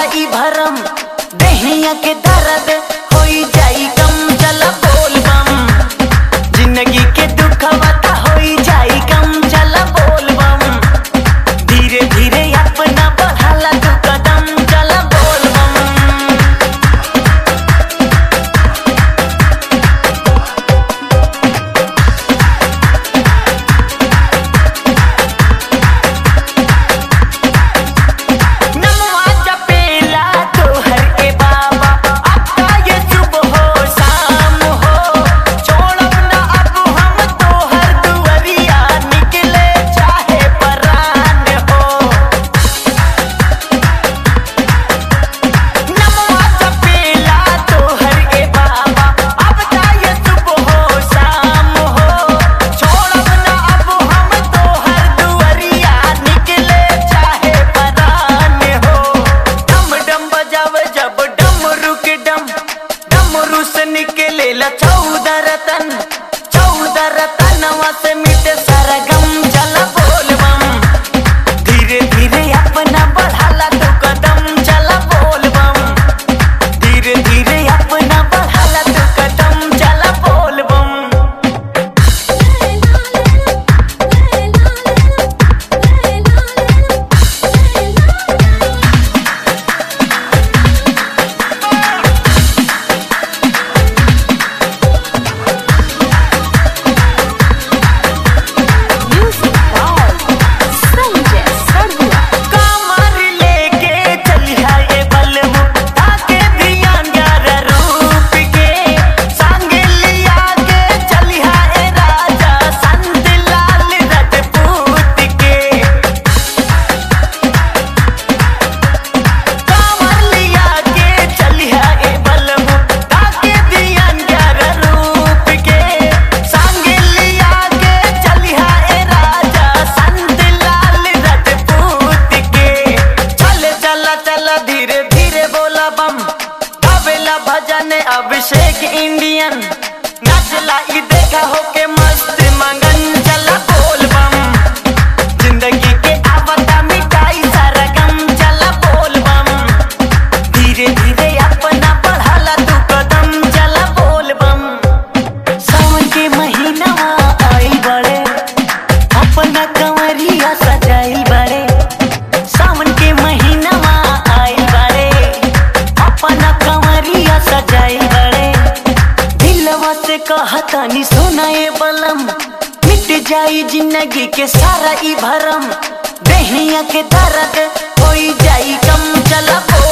ई भरम दहिया के दर्द होई जाई कम चला बोल बम जिंदगी के दुख बता होई जाई कम चला बोल बम धीरे धीरे अपना बढ़ाला तू कदम चला बोल बम नमवा जपेला तोहर के बाबा अब ये सुबह हो शाम हो छोड़ब ना अब हम तोहर दुआरिया निकले चाहे परान हो नमवा जपेला तोहर के बाबा अब ये सुबह हो शाम हो छोड़ब ना अब हम तोहर दुआरिया निकले चाहे परान हो डम डम बजावे जब डमरू के डम डमरू से निकले ला चौदह रतन चौदह रतनवा से मिटे सारा गम चला बोल बम धीरे धीरे अपना बढ़ाला तो कदम चला बोल बम धीरे धीरे अपना बढ़ाला तो कदम चला बोल बम Music by Sanjay Sarua. कमर लेके चलिया ये बलमु ताके धियान यार रूप के संग लिया के चलिया ए राजा संत लाल रजपूत के कमर लिया के चलिया ए बलमु ताके धियान यार रूप के संग लिया के चलिया ए राजा संत लाल रजपूत के चले चला चला धीरे धीरे बोला बम गावेला भजन अभिषेक इंडियन नाचला ई देखा होके मस्त मंगन चला बोल बम जिंदगी के आवता मिटाई सारा गम चला बोल बम धीरे धीरे अपना बढ़ाला तू कदम चला बोल बम सावन के महीना आई बड़े अपना कंवरिया सजाई बड़े सावन के महीना आई बड़े अपना कंवरिया सजाई बड़े दिलवा से कहतानी सोना ये बलम मिट जाई जिंदगी के सारा ई भरम दहिया के दर्द होई जाई कम चला बोल